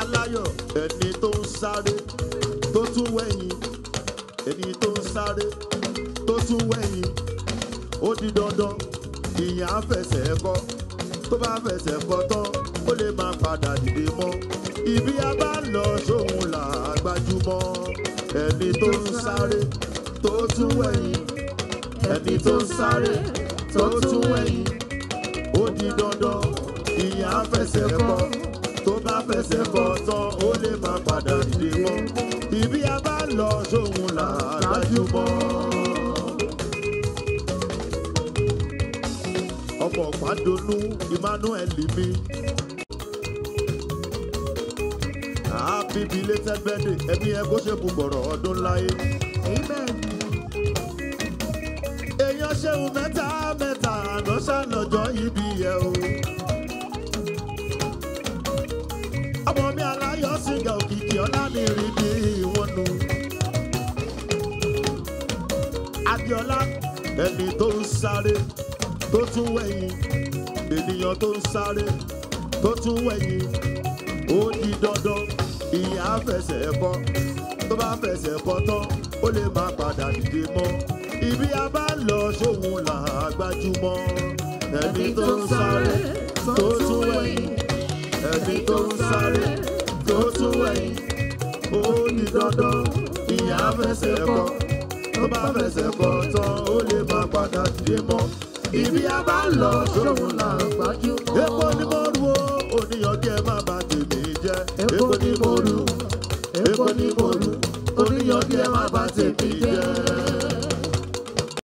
aláyọ̀ ẹni tó ń sáré tó tún wẹ̀yìn ẹni tó ń sáré tó tún wẹ̀yìn ó di dandan ìyẹn á fẹsẹ̀ kọ́ tó bá fẹsẹ̀ kọ́ tán ó lè máa padà dìde mọ́ ibi a bá lọ sóhun là á gbájúmọ́ ẹni tó ń sáré tó tún wẹ̀yìn ẹni tó ń sáré tó tún wẹ̀yìn ó di dandan ìyẹn á fẹsẹ̀ kọ́ tó bá fẹsẹ̀ kọ́ tán ó lè máa padà dìde mọ́ ibi a bá lọ sóhun là á gbájúmọ́. ọmọ pàdónú emmanuel mi. happy belated birthday ẹbí ẹ kó ṣe bùbọ̀rọ̀ ọdún láyé. èèyàn ṣeun mẹ́ta mẹ́ta àná ṣàlọ́jọ́ ibi ẹ̀ o. ọmọ mi aláyọ̀ sìgá òkìkí ọlá mi rí bí wọ́n nu. adiola ẹni tó ń sáré tó tún wẹ̀yìn ènìyàn tó ń sáré tó tún wẹ̀yìn ó di dandan ìyá fẹsẹ̀ kọ́ tó bá fẹsẹ̀ kọ́ tán ó lè má padà dìde mọ́ ibi a bá lọ sóhun là á gbájúmọ́ ẹni tó ń sáré tó tún wẹ̀yìn ẹni tó ń sáré tó tún wẹ̀yìn ó di dandan ìyá fẹsẹ̀ kọ́ tó bá fẹsẹ̀ kọ́ tán ó lè má padà dìde mọ́ ibi a bá lọ sóhun là á gbajúmọ̀. Epo ni mo ru o, oníyan jẹ́ má bà tèmi jẹ́. Epo ni mo ru, epo ni mo ru, oníyan jẹ́ má bà tèmi jẹ́.